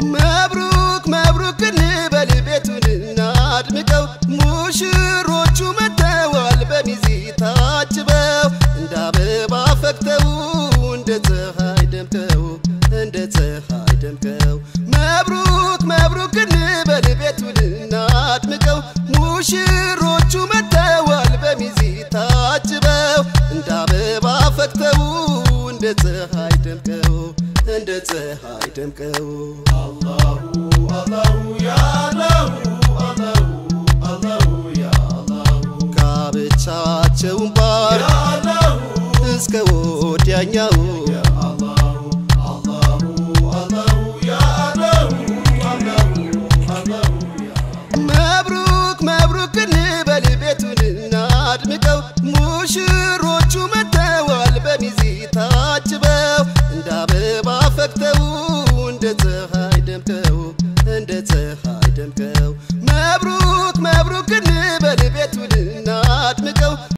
መብሩክ መብሩክ እንበል ቤቱን እናድምቀው ሙሽሮቹ መጥተዋል በሚዜ ታጅበው እንደ አበባ ፈክተው እንደ ፀሐይ ደምቀው እንደ ፀሐይ ደምቀው መብሩክ መብሩክ እንበል ቤቱን እናድምቀው ሙሽሮቹ መጥተዋል በሚዜ ታጅበው እንደ አበባ ፈክተው እንደ ፀሐይ ደምቀው እንደ ፀሐይ ደምቀው ጋብቻቸውን ባር እስከ ወዲያኛው መብሩክ መብሩክ እንበል ቤቱን እናድምቀው ሙሽሮቹ መጥተዋል በሚዜ ታጅበው እንደ አበባ ፈክተው እንደ ፀሐይ ደምቀው እንደ ፀሐይ ደምቀው